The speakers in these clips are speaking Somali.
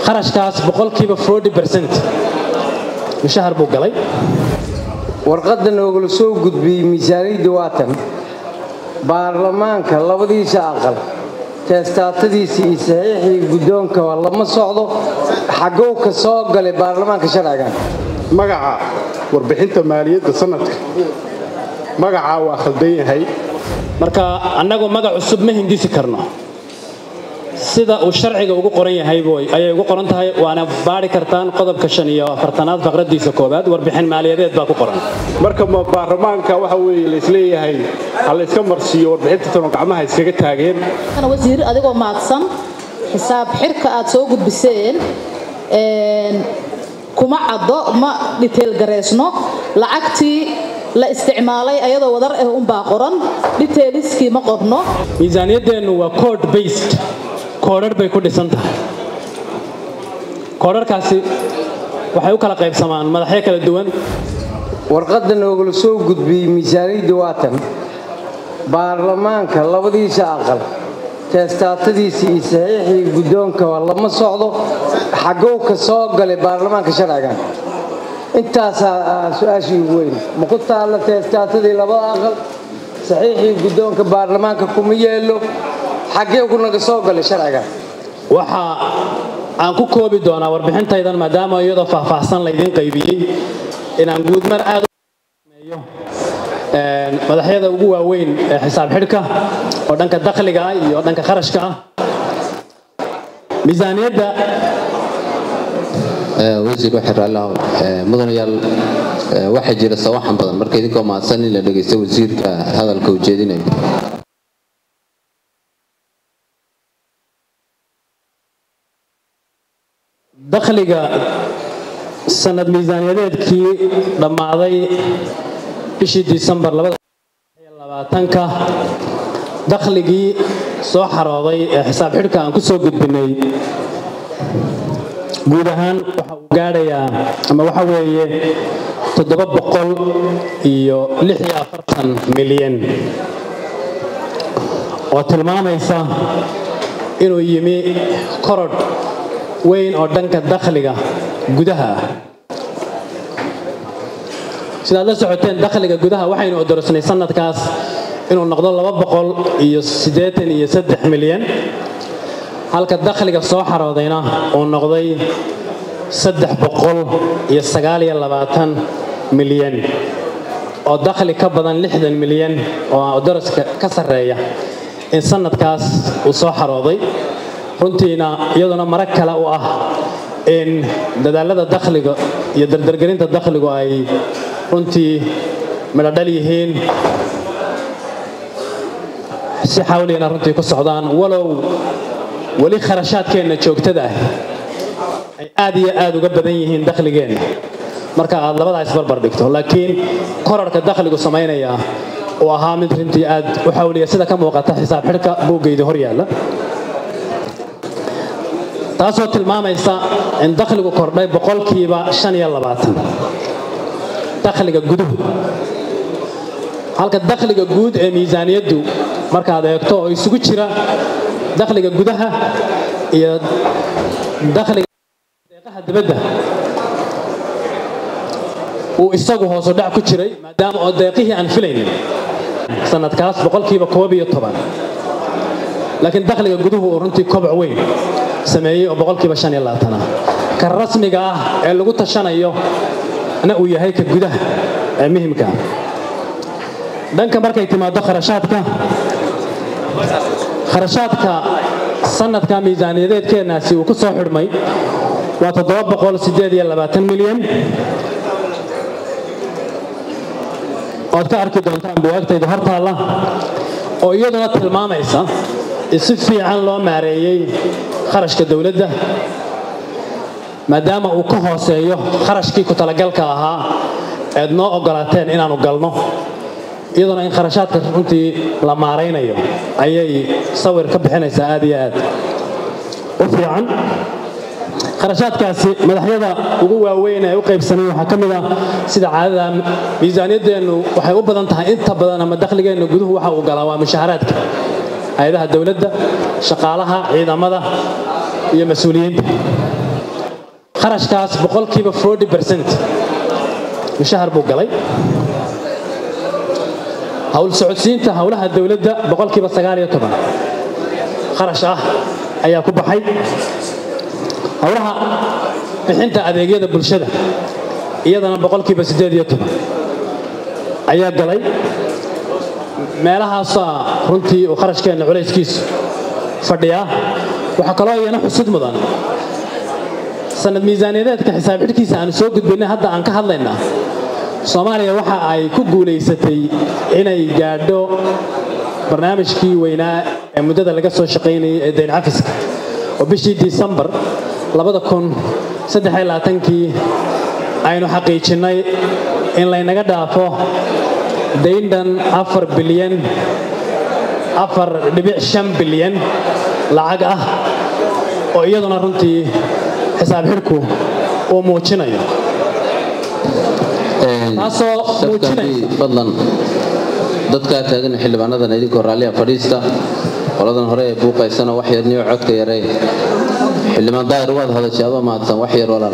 kharashkaas boqolkiiba forty percent mushahar buu galay warqadda noogala soo gudbiyey miisaaniyadda waatan baarlamaanka labadiisa aqal teestaatadiisa iyo saxiixii guddoonka lama socdo xagow ka soo galay baarlamaanka sharcigan magaca warbixinta maaliyadda sanadka magacaa waa khaldan yahay marka annagu magac cusub ma hindisi karno sida uu sharciga ugu qoran yahay ayay ugu qoran tahay waana baari kartaan qodobka shan iyo afartanaad faqradiisa koowaad warbixin maaliyadeed baa ku qoran marka baarlamaanka waxa weeye laysleeyahay ha layska marsiiyo warbixinta tanoo gacmaha iskaga taageen wasiir adigoo maadsan xisaab xirka aad soo gudbiseen kuma caddo ma dhiteel gareysno lacagtii la isticmaalay ayadoo wadar ah unbaa qoran dhiteeliskii ma qorno miisaaniyaddeennu waa code based koodhar bay ku dhisan tahay koodharkaasi waxay u kala qaybsamaan madaxyo kala duwan warqadda noogala soo gudbiyey miisaaniyadda waatan baarlamaanka labadiisa aqal teestaatadiisa iyo saxiixii guddoonka lama socdo xagow ka soo galay baarlamaanka sharcigan intaasaa su-aashii ugu weyn ma ku taalla teestaatadii labada aqal saxiixii guddoonka baarlamaanka kuma yeelo xaggee ku naga soo galay sharcigan waxa aan ku koobi doonaa warbixintaydan maadaama iyadoo faahfaahsan laydiin qaybiyey inaan guudmar aad meeyo madaxyada ugu waaweyn ee xisaab xidhka oo dhanka dakhliga ah iyo dhanka kharashka ah miisaaniyadda wasiir waxay raallahu mudanayaal waxaa jira sawaxan badan marka idinkoo mahadsan in la dhegaysto wasiirka hadalka uu jeedinayo dakhliga sanad miisaaniyadeedkii dhammaaday bishii disembar labaatanka dakhligii soo xarooday ee xisaab xidhka aan ku soo gudbinay guud ahaan waxa uu gaadhayaa ama waxa weeye toddoba boqol iyo lix iyo afartan milyan oo tilmaamaysa inuu yimi korodh weyn oo dhanka dakhliga gudaha ah sidaad la socoteen dakhliga gudaha waxaynu odorosnay sanadkaas inuu noqdo laba boqol iyo siddeetan iyo saddex milyan halka dakhliga soo xaroodayna uu noqday saddex boqol iyo sagaal iyo labaatan milyan oo dakhli ka badan lixdan milyan oo odoroska ka sarreeya in sanadkaas uu soo xarooday runtiina iyaduna marag kale u ah in dadaalada dakhliga iyo dardargelinta dakhligu ay runtii midhodhal yihiin si xawliyana runtii ku socdaan walow weli kharashaadkeenna joogtada ah ay aad iyo aad uga badan yihiin dakhligeenna marka aad labadaa isbarbar dhigto laakiin korarka dakhligu samaynaya uu ahaa mid runtii aad u xawliya sida ka muuqata xisaab xidhka buuggayda hor yaalla taasoo tilmaamaysa in dakhligu kordhay boqolkiiba shan iyo labaatan dakhliga guduhu halka dakhliga guud ee miisaaniyaddu markaad eegto oo isugu jira dakhliga gudaha iyo dakhliga deeqaha dibadda uu isagu hoosu dhac ku jiray maadaama oo deeqihii aan filaynin sanadkaas boqolkiiba koob iyo toban laakiin dakhliga guduhu uu runtii koboc weyn sameeyey oo boqolkiiba shan iyo labaatan ah ka rasmiga ah ee lagu tashanayo na uu yahay ka gudaha ee muhimka ah dhanka markay timaado kharashaadka kharashaadka sanadka miisaaniyadeedkeennaasi uu ku soo xidhmay waa toddoba boqol sideed iyo labaatan milyan ood ka arki doontaan buwaagtayda hortaalla oo iyaduna tilmaamaysa in si fiican loo maareeyey kharashka dowladda maadaama uu ka hooseeyo kharashkii ku talagalka ahaa eed noo ogolaateen inaannu galno iyaduna in kharashaadka runtii la maaraynayo ayay sawir ka bixinaysaa aad iyo aad u fiican kharashaadkaasi madaxyada ugu waaweyn ee u qaybsamay waxaa ka mid ah sida caadada miisaaniyaddeennu waxay u badan tahay inta badan ama dakhligeennu guduhu waxa uu galaa waa mushaharaadka hay-adaha dowladda shaqaalaha ciidamada iyo mas-uuliyiinta kharashkaas boqolkiiba forty percent mushahar buu galay howl socodsiinta howlaha dowladda boqolkiiba sagaal iyo toban kharash ah ayaa ku baxay howlaha bixinta adeegyada bulshada iyadana boqolkiiba siddeed iyo toban ayaa galay meelahaasaa runtii uu kharashkeenna culayskiisu fadhiyaa waxaa kaloo iyana xusud mudan sanad miisaaniyadeedka xisaab xidhkiisa aanu soo gudbinay hadda aan ka hadlaynaa soomaaliya waxa ay ku guulaysatay inay gaadho barnaamijkii weynaa ee muddada laga soo shaqaynayay ee dayn cafiska oo bishii disembar kii aynu xaqiijinnay in laynaga dhaafo dayndhan afar bilyan afar dhibic shan bilyan lacag ah oo iyaduna runtii xisaab xidhku uu muujinayo taasoo muujinaysa fadlan dadkaa taagan xildhibaanadan idinkoo raalliya fadhiista qoladan hore ee buuqaysana wax yarniyo codka yaree xildhibaan daahir waad hadashay adoo mahadsan wax yar walaal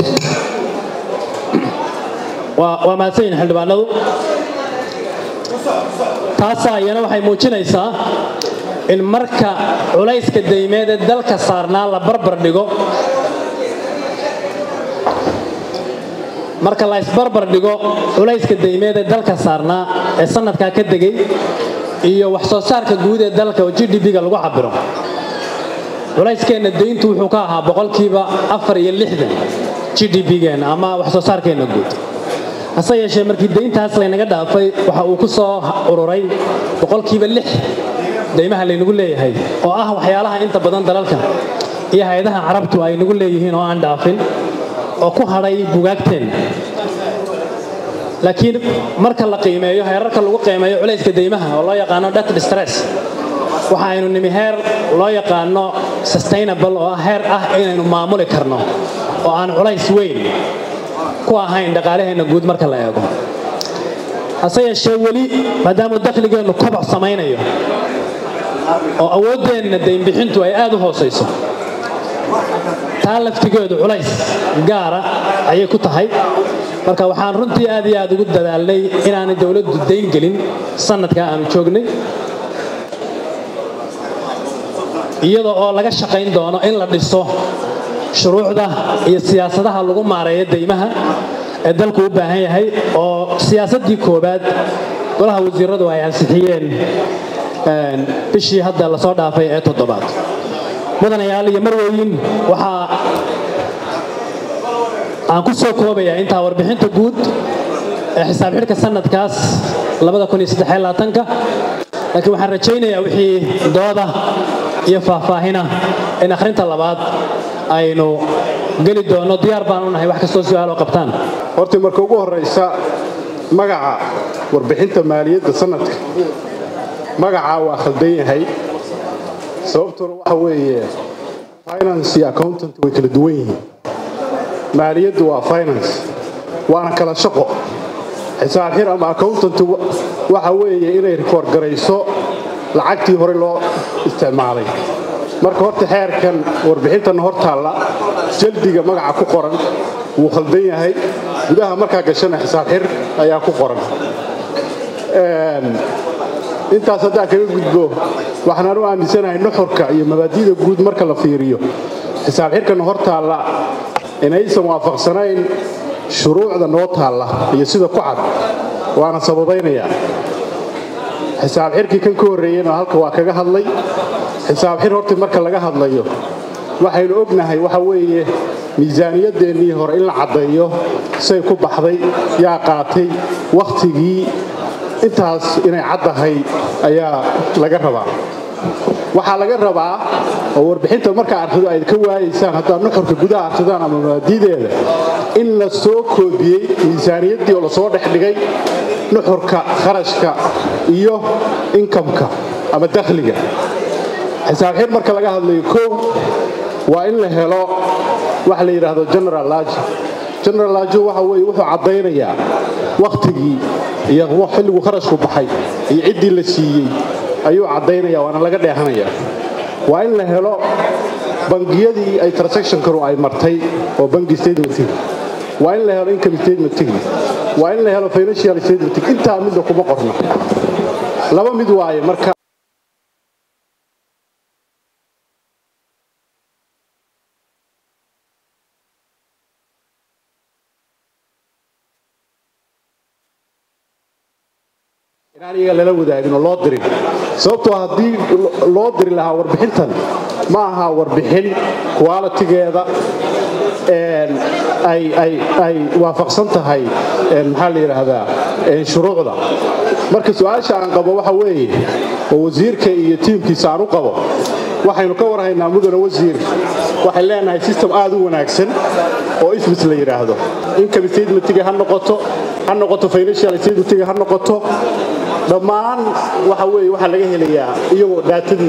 waa mahadsan yihin xildhibaanadu taasaa iyana waxay muujinaysaa in marka culayska daymeed ee dalka saarnaa la barbar dhigo marka la isbarbar dhigo culayska daymeed ee dalka saarnaa ee sanadkaa ka degay iyo wax soo saarka guud ee dalka oo g d b-ga lagu cabiro culayskeenna dayntu wuxuu ka ahaa boqolkiiba afar iyo lixdan g d b-geenna ama wax soo saarkeenna guud hase yeeshee markii dayntaas laynaga dhaafay waxa uu ku soo ururay boqolkiiba lix daymaha laynagu leeyahay oo ah waxyaalaha inta badan dalalka iyo hay-adaha carabtu ay nagu leeyihiin oo aan dhaafin oo ku hadhay bugaagteenna laakiin marka la qiimeeyo heerarka lagu qiimeeyo culayska daymaha oo loo yaqaano debt distress waxa aynu nimi heer loo yaqaano sustainable oo heer ah inaynu maamuli karno oo aan culays weyn ku ahayn dhaqaalaheenna guud marka la eego hase yeeshee weli maadaamuu dakhligeennu koboc samaynayo oo awooddeenna daynbixintu ay aad u hoosayso taa laftigeedu culays gaara ayay ku tahay marka waxaan runtii aad iyo aad ugu dadaalnay inaanay dowladdu dayn gelin sanadkaa aanu joognay iyada oo laga shaqayn doono in la dhiso shuruucda iyo siyaasadaha lagu maareeyo daymaha ee dalku u baahan yahay oo siyaasaddii koowaad golaha wasiiradu ay ansixiyeen bishii hadda lasoo dhaafay ee toddobaad mudanayaal iyo marweyin waxaa aan ku soo koobayaa intaa warbixinta guud ee xisaab xidhka sanadkaas laakiin waxaan rajaynayaa wixii dooda iyo faahfaahina in akhrinta labaad aynu geli doonno diyaar baan u nahay wax kastoo su-aaloo qabtaan horta marka ugu horraysa magaca warbixinta maaliyadda sanadka magacaa waa khaldan yahay sababtuna waxa weeye finance iyo accountant way kala duwan yihiin maaliyaddu waa finance waana kala shaqo xisaab xir ama accountant waxa weeye inay rikoord garayso lacagtii hore loo isticmaalay marka horta xeerkan warbixintanna hor taalla jaldiga magaca ku qoran wuu khaldan yahay gudaha markaa gashana xisaab xir ayaa ku qoran intaas haddaan kaga gudbo waxaan u aaminsanahay nuxurka iyo mabaadi'da guud marka la fiiriyo xisaab xirkana hor taalla inaysan waafaqsanayn shuruucda noo taalla iyo sida ku cad waana sababaynayaa xisaab xirkii kan ka horreeyeyna halka waa kaga hadlay xisaab xir hortii marka laga hadlayo waxaynu ognahay waxa weeye miisaaniyadeennii hore in la caddeeyo say ku baxday yaa qaatay wakhtigii intaas inay caddahay ayaa laga rabaa waxaa laga rabaa oo warbixinta markaa arkido ayd ka waayaysaan haddaad nuxurka gudaha arkidaan ama mabaadideeda in la soo koobiyey miisaaniyaddii oo lasoo dhex dhigay nuxurka kharashka iyo inkamka ama dakhliga xisaab xir marka laga hadlayo kow waa in la helo waxa la yidhaahdo general lajo general lajo waxa weeye wuxuu caddaynayaa wakhtigii iyo xilligu kharashku baxay iyo ciddii la siiyey ayuu caddaynaya waana laga dheehanaya waa in la helo bangiyadii ay transactionkanu ay martay oo banki statementigi waa in la helo income statementigi waa in la helo financial statementigi intaa midna kuma qorno laba mid waaye marka inaan iyaga lala wadaagin oo loo dirin sababtoo haddii loo diri lahaa warbixintan ma aha warbixin qualitigeeda ay waafaqsan tahay maxaa la yidhaahdaa shuruucda marka su-aasha aan qabo waxa weeye oo wasiirka iyo tiimkiisa aan u qabo waxaynu ka warhaynaa mudane wasiir waxay leenahay system aad u wanaagsan oo ismis la yidhaahdo income statementiga ha noqoto ha noqoto financial statementiga ha noqoto dhammaan waxa weeye waxaa laga helayaa iyagoo dhaatadii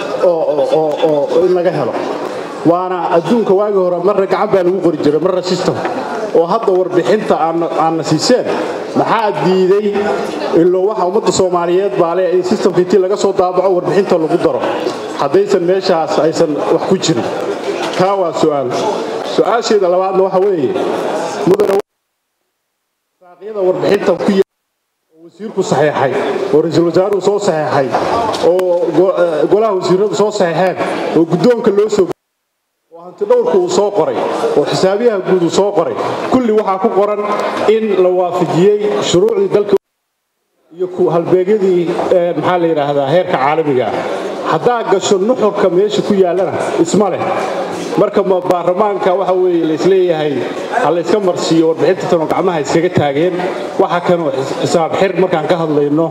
oo in laga helo waana adduunka waagi hore marna gacan baa lagu qori jiray marna system oo hadda warbixinta aanna siiseen maxaa diiday iloo waxa ummadda soomaaliyeed baa le in systemka intii laga soo daabaco warbixinta lagu daro haddaysan meeshaas aysan wax ku jirin taa waa su'aal su-aasheeda labaadna waxa weeye mudane saaqyada warbixinta ku wasiirku saxeexay oo ra-iisul wasaaruhu soo saxeexay oo golaha wasiiradu soo saxeexeen oo guddoonka loo soo oo hantidhowrku uu soo qoray oo xisaabiyaha guud uu soo qoray kulli waxaa ku qoran in la waafajiyey shuruucdii dalka iyo halbeegyadii maxaa la yidhaahdaa heerka caalamiga haddaa gasho nuxurka meesha ku yaallana isma leh marka ma baarlamaanka waxa weeye laisleeyahay ha layska marsiiyo warbixinta tanoo gacmaha iskaga taageen waxa kanoo xisaab xir markaan ka hadlayno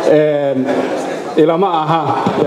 ilama aha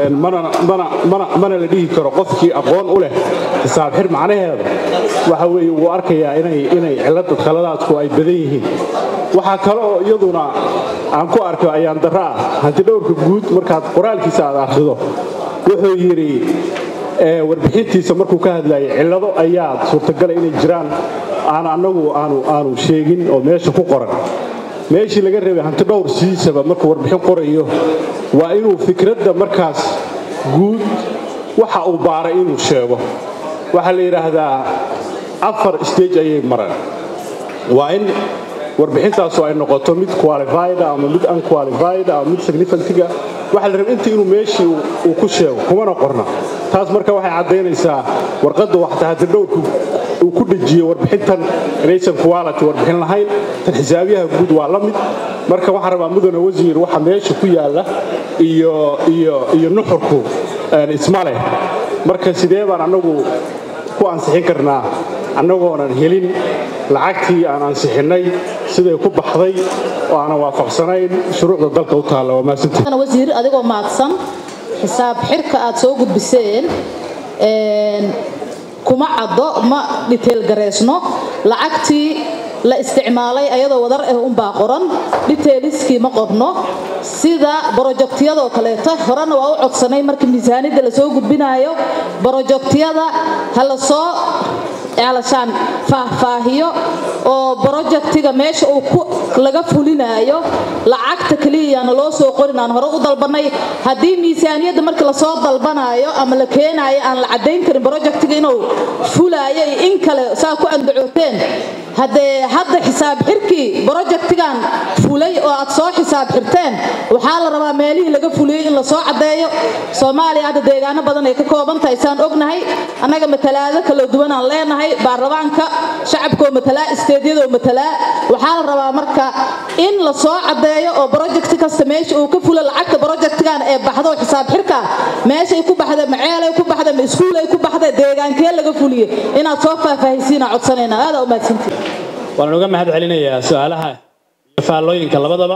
mana la dhihi karo qofkii aqoon u leh xisaab xir macnaheeda waxa weeye wuu arkayaa inay cilada khaladaadku ay badan yihiin waxaa kale oo iyaduna aan ku arko ayaan darro ah hantidhowrka guud markaad qoraalkiisa aad akhrido wuxuu yidhi warbixintiisa markuu ka hadlayay cillado ayaa suurtagala inay jiraan aan annagu aanu sheegin oo meesha ku qoran meeshii laga reebay hantidhowr sidiisaba markuu warbixin qorayo waa inuu fikradda markaas guud waxa uu baaray inuu sheego waxaa la yidhaahdaa afar stage ayay mareen waa in warbixintaasu ay noqoto mid qualified ama mid unqualified ama mid significantiga waxaa la rabay intii inuu meeshii uu ku sheego kumana qorna taas marka waxay caddaynaysaa warqadda waxta hantidhowrku uu ku dhejiyo warbixintan inaysan quality warbixin lahayn tan xisaabiyaha guud waa la mid marka waxaan rabaa mudane wasiir waxa meesha ku yaalla iyo iyo iyo nuxurku isma leh marka sidee baan annagu ku ansixin karnaa annagoonan helin lacagtii aan ansixinnay siday ku baxday oo aanan waafaqsanayn shuruucda dalka u taalla waa mahadsantihi wasiir adigoo mahadsan xisaab xirka aad soo gudbiseen kuma caddo ma dhiteel gareysno lacagtii la isticmaalay ayadoo wadar ah unbaa qoran dhiteeliskii ma qorno sida brojektiyadoo kaleeto horena waa u codsanay marka miisaanidda lasoo gudbinaayo brojektiyada ha la soo alashaan faahfaahiyo oo brojektiga meesha uu laga fulinaayo lacagta keliyana loo soo qorin aan hore u dalbanay haddii miisaaniyadda marka lasoo dalbanaayo ama la keenaayo aan la caddayn karin brojektiga inuu fulaayo iyo in kale saa ku andacooteen haddee hadda xisaab xirkii brojektigan fulay oo aad soo xisaab xirteen waxaa la rabaa meelihii laga fuliyey in lasoo caddeeyo soomaaliya hadda deegaano badan ay ka kooban tahay saan ognahay annaga matalaado kala duwan aan leenahay baarlamaanka shacabkoo matalaa isteedyadoo matalaa waxaa la rabaa marka in lasoo caddeeyo oo brojekti kasta meesha uu ka fulo lacagta brojektigan ee baxdo xisaab xirka meeshay ku baxda maceelay ku baxda ma iskuulay ku baxda deegaankee laga fuliye inaad soo faahfaahisiina codsanayna aada u mahadsantii waan uga mahad celinayaa su-aalaha iyo faallooyinka labadaba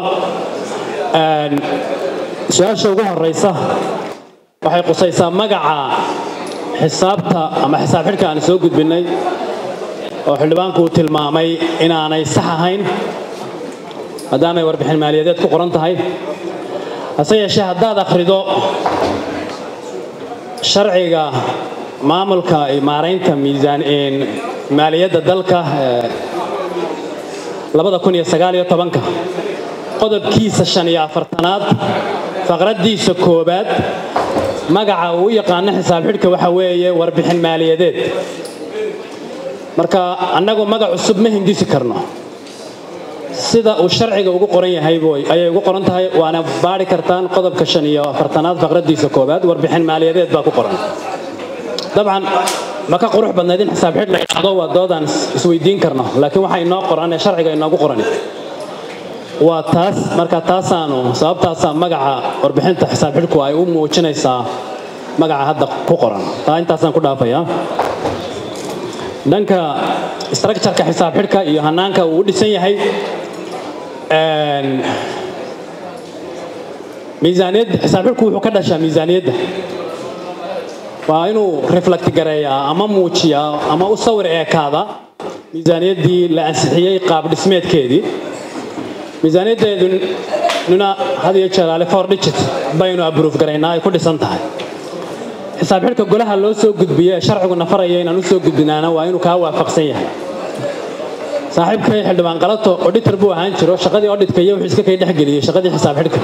su-aasha ugu horeysa waxay qusaysaa magaca xisaabta ama xisaab xidhka aan soo gudbinnay oo xildhibaanku uu tilmaamay inaanay sax ahayn maadaamay warbixin maaliyadeed ku qoran tahay hase yeeshee haddaad akhrido sharciga maamulka iyo maaraynta miisaan maaliyadda dalka qodobkiisa shan iyo afartanaad faqraddiisa koowaad magaca uu u yaqaano xisaab xidhka waxa weeye warbixin maaliyadeed marka annagu magac cusub ma hindisi karno sida uu sharciga ugu qoran yahay ayay ugu qoran tahay waana baari kartaan qodobka shan iyo afartanaad faqradiisa koowaad warbixin maaliyadeed baa ku qoran dabcan ma ka qurux badnayd in xisaab xidh la idhaahdo waa doodaan isweydiin karno laakiin waxa inoo qoran ee sharciga inoogu qoran waa taas marka taasaanu sababtaasaa magaca warbixinta xisaab xidhku ay u muujinaysaa magaca hadda ku qoran taa intaasaan ku dhaafayaa dhanka structureka xisaab xidhka iyo hanaanka uu u dhisan yahay miisaaniyadda xisaab xidhku wuxuu ka dhashaa miisaaniyadda waa inuu reflect gareeyaa ama muujiyaa ama u sawir eekaada miisaaniyaddii la ansixiyey qaab dhismeedkeedii miisaaniyaddeedununa had iyo jeer ale four digit baynu abruuf garaynaa ay ku dhisan tahay xisaab xidhka golaha loo soo gudbiye ee sharcigu nafaraya inaan u soo gudbinaana waa inuu kaa waafaqsan yahay saaxiibkay xildhibaan qalato auditor buu ahaan jiro shaqadii auditka iyo wuxuu iska kay dhexgeliyey shaqadii xisaab xidhka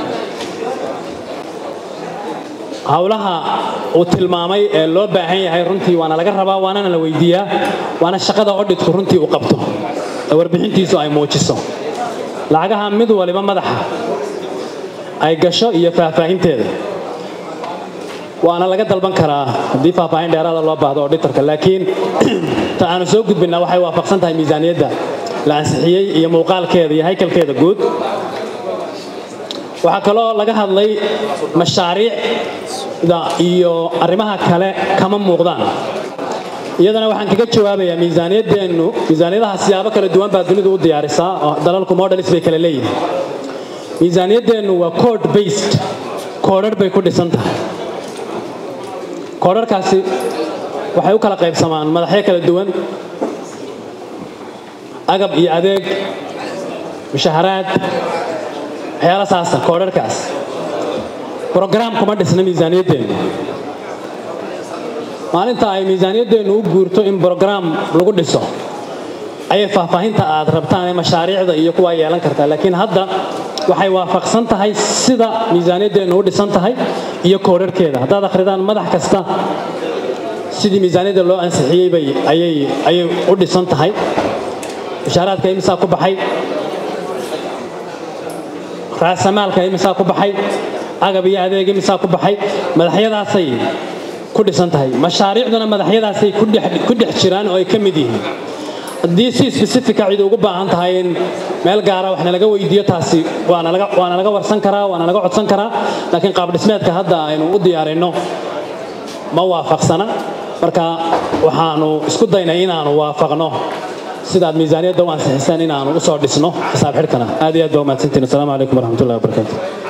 howlaha uu tilmaamay ee loo baahan yahay runtii waana laga rabaa waanana la weydiiyaa waana shaqada auditku runtii uu qabto ee warbixintiisu ay muujiso lacagaha mid waliba madaxa ay gasho iyo faahfaahinteeda waana laga dalban karaa haddii faahfaahin dheeraada loo baahdo auditorka laakiin ta aanu soo gudbinaa waxay waafaqsan tahay miisaaniyadda la ansixiyey iyo muuqaalkeeda iyo haykalkeeda guud waxaa kaloo laga hadlay mashaariicda iyo arrimaha kale kama muuqdaan iyadana waxaan kaga jawaabayaa miisaaniyaddeennu miisaaniyadaha siyaabo kala duwan baa dunidu u diyaarisaa oo dalalku modelis bay kala leeyihin miisaaniyaddeennu waa code based koodhar bay ku dhisan tahay koodharkaasi waxay u kala qaybsamaan madaxyo kala duwan agab iyo adeeg mushaharaad waxyaala saasa koodharkaas brograam kuma dhisna miisaaniyaddeennu maalinta ay miisaaniyaddeennu u guurto in brograam lagu dhiso ayay faahfaahinta aad rabtaan ee mashaariicda iyo kuwaa yeelan kartaa laakiin hadda waxay waafaqsan tahay sida miisaaniyaddeennu u dhisan tahay iyo koodharkeeda haddaad akhridaan madax kasta sidii miisaaniyadda loo ansixiyey bay ayay ayay u dhisan tahay mushaaraadka imisaa ku baxay raasamaalka imisaa ku baxay agab iyo adeeg imisaa ku baxay madaxyadaasay ku dhisan tahay mashaariicduna madaxyadaasay ku dhex jiraan oo ay ka mid yihiin haddii si specifica cid ugu baahan tahay in meel gaara wax nalaga weydiiyo taasi waana laga warsan karaa waana laga codsan karaa laakiin qaab dhismeedka hadda aynu u diyaarinno ma waafaqsana marka waxaanu isku daynay inaanu waafaqno sidaad miisaaniyadda u ansixiseen inaanu usoo dhisno xisaab xidhkana aad iyo aad baa umahadsantiin asalaamu calaykum waraxmatullahi wabarakaatu